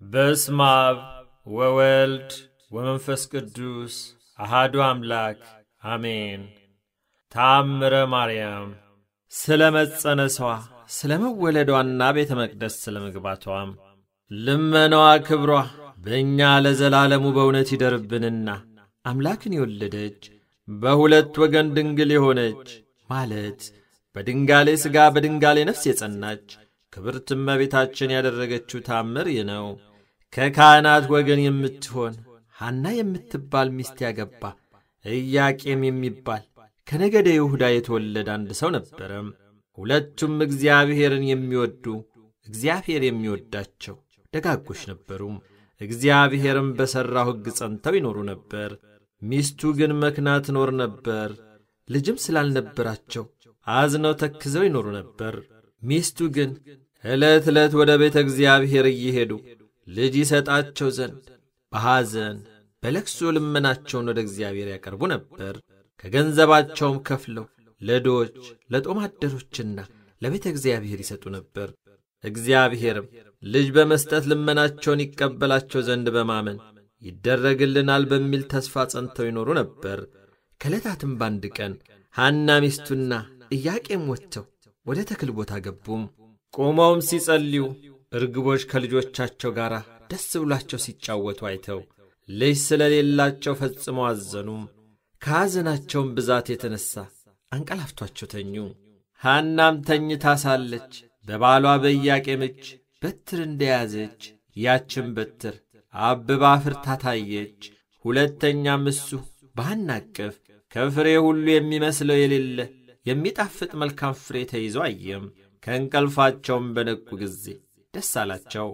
በስመ አብ ወወልድ ወመንፈስ ቅዱስ አሃዱ አምላክ አሜን። ተአምረ ማርያም ስለ መጸነሷ ስለ መወለዷና ቤተ መቅደስ ስለ መግባቷም ልመናዋ ክብሯ በእኛ ለዘላለሙ በእውነት ይደርብንና አምላክን የወለደች በሁለት ወገን ድንግል የሆነች ማለት በድንጋሌ ሥጋ በድንጋሌ ነፍስ የጸናች ክብርት እመቤታችን ያደረገችው ታምር ይህ ነው። ከካህናት ወገን የምትሆን ሐና የምትባል ሚስት ያገባ ኢያቄም የሚባል ከነገደ ይሁዳ የተወለደ አንድ ሰው ነበረም። ሁለቱም እግዚአብሔርን የሚወዱ እግዚአብሔር የሚወዳቸው ደጋጎች ነበሩ። እግዚአብሔርም በሠራው ሕግ ጸንተው ይኖሩ ነበር። ሚስቱ ግን መክና ትኖር ነበር። ልጅም ስላልነበራቸው አዝነው ተክዘው ይኖሩ ነበር። ሚስቱ ግን ዕለት ዕለት ወደ ቤተ እግዚአብሔር እየሄዱ ልጅ ይሰጣቸው ዘንድ በሐዘን በለቅሶ ልመናቸውን ወደ እግዚአብሔር ያቀርቡ ነበር። ከገንዘባቸውም ከፍለው ለድሆች ለጦም አደሮችና ለቤተ እግዚአብሔር ይሰጡ ነበር። እግዚአብሔርም ልጅ በመስጠት ልመናቸውን ይቀበላቸው ዘንድ በማመን ይደረግልናል በሚል ተስፋ ጸንተው ይኖሩ ነበር። ከዕለታትም በአንድ ቀን ሐና ሚስቱና ኢያቄም ወጥተው ወደ ተክል ቦታ ገቡም። ቆመውም ሲጸልዩ እርግቦች ከልጆቻቸው ጋር ደስ ብሏቸው ሲጫወቱ አይተው ልጅ ስለሌላቸው ፈጽመው አዘኑም። ከሐዘናቸውም ብዛት የተነሣ አንቀላፍቷቸው ተኙ። ሐናም ተኝታ ሳለች በባሏ በኢያቄም እጅ በትር እንደያዘች ያችን በትር አብባ ፍርታ ታየች። ሁለተኛም እሱ በሐና እቅፍ ከፍሬ ሁሉ የሚመስለው የሌለ የሚጣፍጥ መልካም ፍሬ ተይዞ አየም። ከእንቀልፋቸውም በነቁ ጊዜ ደስ አላቸው።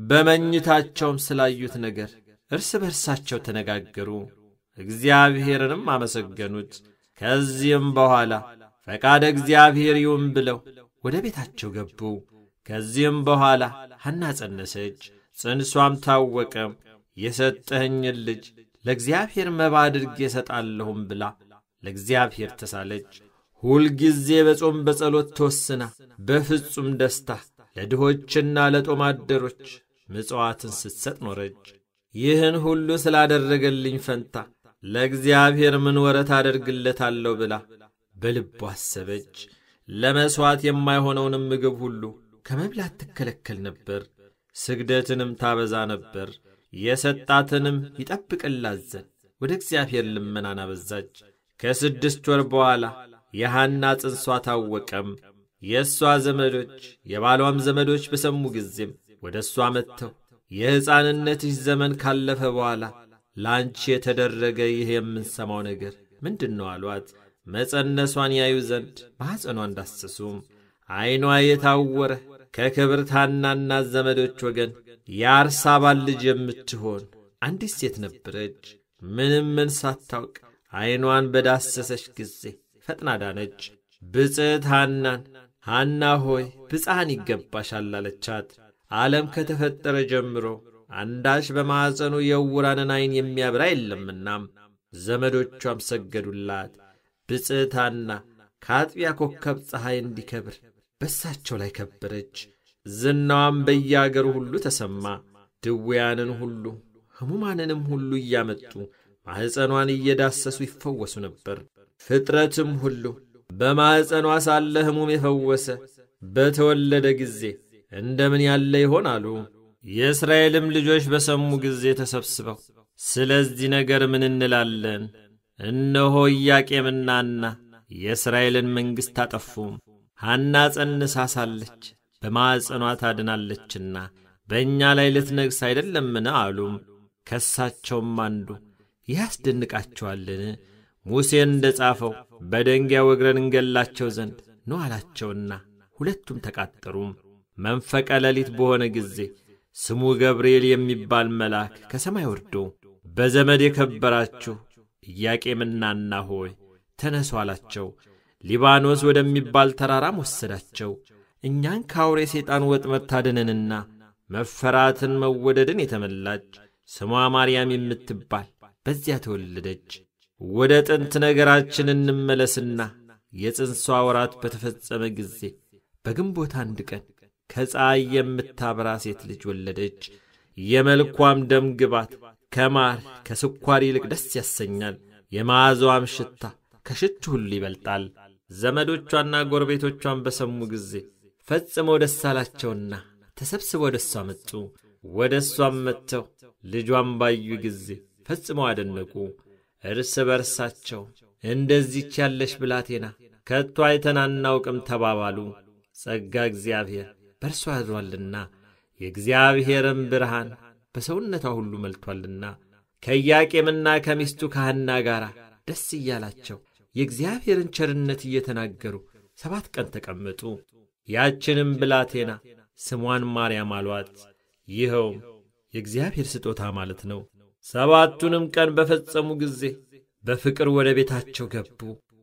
በመኝታቸውም ስላዩት ነገር እርስ በርሳቸው ተነጋገሩ፣ እግዚአብሔርንም አመሰገኑት። ከዚህም በኋላ ፈቃደ እግዚአብሔር ይሁን ብለው ወደ ቤታቸው ገቡ። ከዚህም በኋላ ሐና ጸነሰች፣ ጽንሷም ታወቀም። የሰጠኸኝን ልጅ ለእግዚአብሔር መባ አድርጌ እሰጣለሁም ብላ ለእግዚአብሔር ተሳለች። ሁልጊዜ በጾም በጸሎት ተወስና በፍጹም ደስታ ለድሆችና ለጦም አደሮች ምጽዋትን ስትሰጥ ኖረች። ይህን ሁሉ ስላደረገልኝ ፈንታ ለእግዚአብሔር ምን ወረት አደርግለታለሁ ብላ በልቡ አሰበች። ለመሥዋዕት የማይሆነውንም ምግብ ሁሉ ከመብላት ትከለከል ነበር። ስግደትንም ታበዛ ነበር። የሰጣትንም ይጠብቅላት ዘንድ ወደ እግዚአብሔር ልመናን አበዛች። ከስድስት ወር በኋላ የሐና ጽንሷ ታወቀም። የእሷ ዘመዶች የባሏም ዘመዶች በሰሙ ጊዜም ወደ እሷ መጥተው የሕፃንነትሽ ዘመን ካለፈ በኋላ ለአንቺ የተደረገ ይህ የምንሰማው ነገር ምንድን ነው አሏት። መጸነሷን ያዩ ዘንድ ማኅፀኗ እንዳሰሱም ዐይኗ የታወረ ከክብርት ሐናና ዘመዶች ወገን የአርሳባል ልጅ የምትሆን አንዲት ሴት ነበረች። ምንም ምን ሳታውቅ ዐይኗን በዳሰሰች ጊዜ ፈጥና ዳነች። ብፅዕት ሐናን ሐና ሆይ ብፅዓን ይገባሻል አለቻት። ዓለም ከተፈጠረ ጀምሮ አንዳች በማዕፀኑ የዕውራንን ዐይን የሚያብራ የለምናም። ዘመዶቿም ሰገዱላት። ብፅዕት ሐና ከአጥቢያ ኮከብ ፀሐይ እንዲከብር በሳቸው ላይ ከበረች። ዝናዋም በየአገሩ ሁሉ ተሰማ። ድውያንን ሁሉ ሕሙማንንም ሁሉ እያመጡ ማኅፀኗን እየዳሰሱ ይፈወሱ ነበር። ፍጥረትም ሁሉ በማኅፀኗ ሳለ ሕሙም የፈወሰ በተወለደ ጊዜ እንደምን ያለ ይሆን አሉ። የእስራኤልም ልጆች በሰሙ ጊዜ ተሰብስበው ስለዚህ ነገር ምን እንላለን? እነሆ ኢያቄምና ሐና የእስራኤልን መንግሥት አጠፉም። ሐና ጸንሳ ሳለች በማዕፀኗ ታድናለችና በእኛ ላይ ልትነግሥ አይደለምን? አሉም። ከሳቸውም አንዱ ይህ ያስደንቃቸዋልን? ሙሴን እንደ ጻፈው በደንጊያ ወግረን እንገላቸው ዘንድ ነው አላቸውና ሁለቱም ተቃጠሩም። መንፈቀ ሌሊት በሆነ ጊዜ ስሙ ገብርኤል የሚባል መልአክ ከሰማይ ወርዶ በዘመድ የከበራችሁ ኢያቄምና ሐና ሆይ ተነሱ አላቸው። ሊባኖስ ወደሚባል ተራራም ወሰዳቸው። እኛን ከአውሬ ሰይጣን ወጥመድ ታድነንና መፈራትን መወደድን የተመላች ስሟ ማርያም የምትባል በዚያ ተወለደች። ወደ ጥንት ነገራችን እንመለስና የጽንሷ ወራት በተፈጸመ ጊዜ በግንቦት አንድ ቀን ከፀሐይ የምታበራ ሴት ልጅ ወለደች። የመልኳም ደም ግባት ከማር ከስኳር ይልቅ ደስ ያሰኛል። የመዓዛዋም ሽታ ከሽቱ ሁሉ ይበልጣል። ዘመዶቿና ጎረቤቶቿን በሰሙ ጊዜ ፈጽመው ደስ አላቸውና ተሰብስበው ወደ እሷ መጡ። ወደ እሷም መጥተው ልጇን ባዩ ጊዜ ፈጽመው አደነቁ። እርስ በርሳቸው እንደዚች ያለሽ ብላቴና ከቶ አይተን አናውቅም ተባባሉ። ጸጋ እግዚአብሔር በእርሷ አድሯልና የእግዚአብሔርም ብርሃን በሰውነቷ ሁሉ መልቶአልና ከኢያቄምና ከሚስቱ ከሐና ጋር ደስ እያላቸው የእግዚአብሔርን ቸርነት እየተናገሩ ሰባት ቀን ተቀመጡ። ያችንም ብላቴና ስሟን ማርያም አሏት። ይኸውም የእግዚአብሔር ስጦታ ማለት ነው። ሰባቱንም ቀን በፈጸሙ ጊዜ በፍቅር ወደ ቤታቸው ገቡ።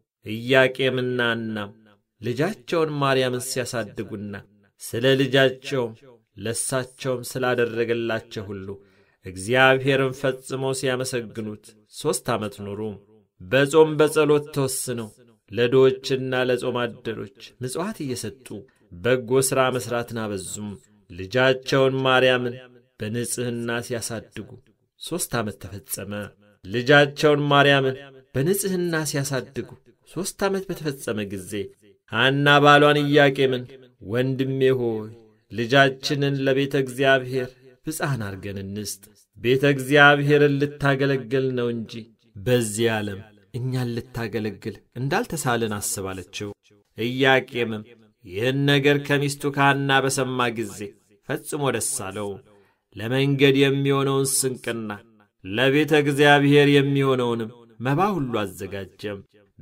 ኢያቄምና ሐናም ልጃቸውን ማርያምን ሲያሳድጉና ስለ ልጃቸውም ለሳቸውም ስላደረገላቸው ሁሉ እግዚአብሔርን ፈጽመው ሲያመሰግኑት ሦስት ዓመት ኖሩ። በጾም በጸሎት ተወስነው ለድሆችና ለጾም አደሮች ምጽዋት እየሰጡ በጎ ሥራ መሥራትን አበዙም። ልጃቸውን ማርያምን በንጽሕና ሲያሳድጉ ሦስት ዓመት ተፈጸመ። ልጃቸውን ማርያምን በንጽሕና ሲያሳድጉ ሦስት ዓመት በተፈጸመ ጊዜ ሐና ባሏን ኢያቄምን ወንድሜ ሆይ ልጃችንን ለቤተ እግዚአብሔር ብፅዓን አድርገን እንስጥ፣ ቤተ እግዚአብሔርን ልታገለግል ነው እንጂ በዚህ ዓለም እኛን ልታገለግል እንዳልተሳልን አስባለችው። ኢያቄምም ይህን ነገር ከሚስቱ ከሐና በሰማ ጊዜ ፈጽሞ ደስ አለው። ለመንገድ የሚሆነውን ስንቅና ለቤተ እግዚአብሔር የሚሆነውንም መባ ሁሉ አዘጋጀም።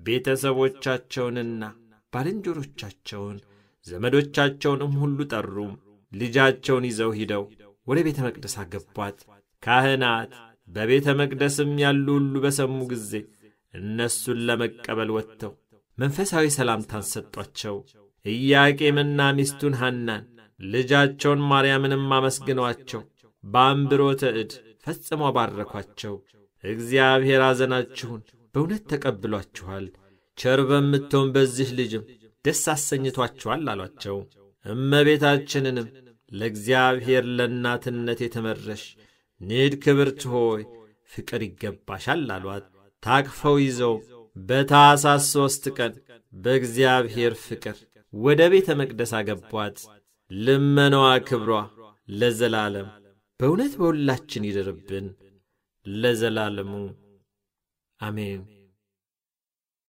ቤተሰቦቻቸውንና ባልንጀሮቻቸውን ዘመዶቻቸውንም ሁሉ ጠሩ። ልጃቸውን ይዘው ሂደው ወደ ቤተ መቅደስ አገቧት። ካህናት በቤተ መቅደስም ያሉ ሁሉ በሰሙ ጊዜ እነሱን ለመቀበል ወጥተው መንፈሳዊ ሰላምታን ሰጧቸው። ኢያቄምና ሚስቱን ሐናን ልጃቸውን ማርያምንም አመስግነዋቸው በአንብሮተ እድ ፈጽመው ባረኳቸው። እግዚአብሔር ሐዘናችሁን በእውነት ተቀብሏችኋል፣ ቸር በምትሆን በዚህ ልጅም ደስ አሰኝቷችኋል አሏቸው። እመቤታችንንም ለእግዚአብሔር ለእናትነት የተመረሽ ንድ ክብርት ሆይ ፍቅር ይገባሻል አሏት። ታቅፈው ይዘው በታኅሳስ ሦስት ቀን በእግዚአብሔር ፍቅር ወደ ቤተ መቅደስ አገቧት። ልመናዋ ክብሯ ለዘላለም በእውነት በሁላችን ይደርብን ለዘላለሙ አሜን።